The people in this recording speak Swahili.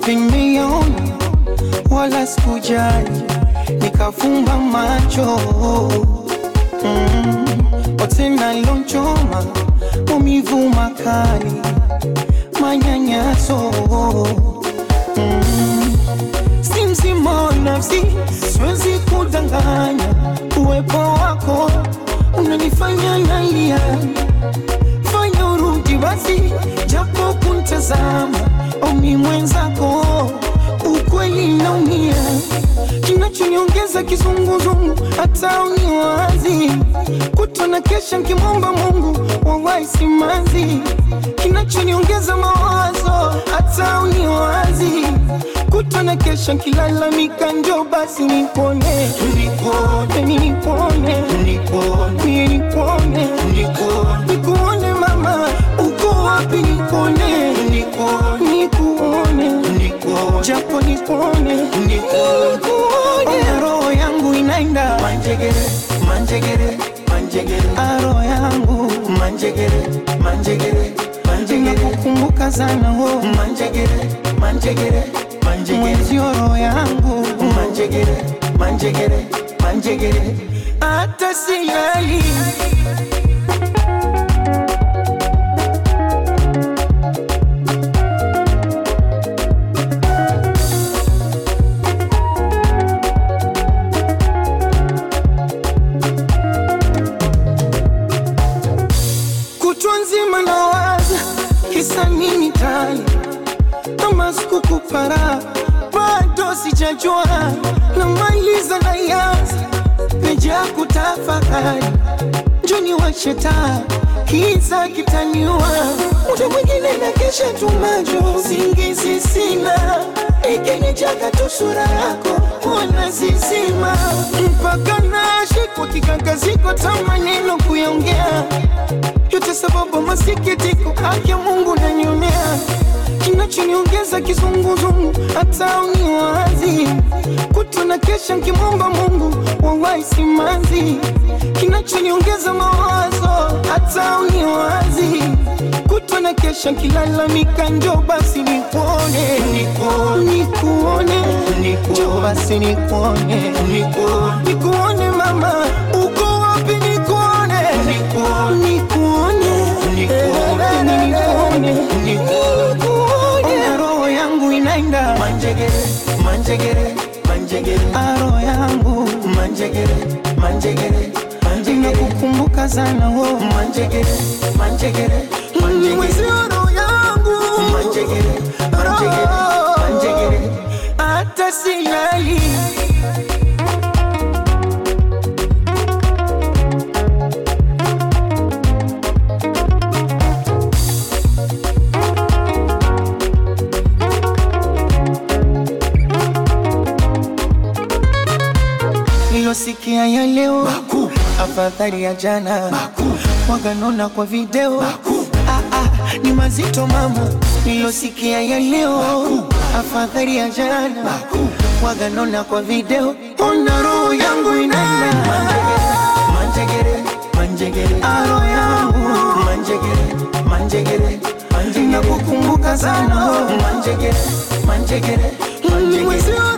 wapi nimeona wala sikujali nikafumba macho mm. otena lonchoma maumivu makali manyanyaso mm. si mzima wa nafsi siwezi kudanganya uwepo wako unanifanya nalia fanya urudi basi japo kuntazama omi mwenzako ukweli naumia kinachoniongeza kizunguzungu hata uniwazi kutona kesha nkimwomba mungu wawai simanzi kinachoniongeza mawazo hata uniwazi kutona kesha nkilalamika njo basi nipone nipone nipone nipone nipone nikuone mama uko wapi nipone nikuone japo nipone nikuone roho yangu inaenda Manjegere, manjegere, manjegere, aro yangu manjegere, manjegere, manjegere, nakukumbuka sana wo manjegere, manjegere, manjegere, mwenzio roho yangu manjegere, manjegere, manjegere. hata silali kutwa nzima nawaza kisa nini tani kama sikukupara bado sijajua namaliza na yanza peja kutafakari njoni washetaa kiza kitaniwa muda mwingine na kesha tumajo singizi sina ikinijaga tu sura yako wana zizima mpaka nashikwa kikangaziko ta maneno kuyaongea yote sababu masikitiko haki Mungu nanionea kinachoniongeza kizunguzungu hata uniwazi kutona kesha nkimwomba Mungu wawai simanzi kinachoniongeza mawazo hata uniwazi kutona kesha nkilalamika njo basi nikuone nikuone njo basi nikuone nikuone mama uko wapi nikuone nikuone nikuone nikuone roho yangu inaenda Manjegere, manjegere, manjegere, aro yangu manjegere, manjegere, manjegere, nakukumbuka sana wo manjegere, manjegere, manjegere, mwezio roho yangu manjegere, manjegere, manjegere. hata silali nilosikia ya leo afadhali ya jana waganona kwa video ah, ah, ni mazito mama nilosikia ya leo afadhali ya jana waganona kwa video ona roho yangu inaenda Manjegere, manjegere, aro yangu manjegere, manjegere, manjegere, nakukumbuka sana manjegere, manjegere, manjegere. mwezio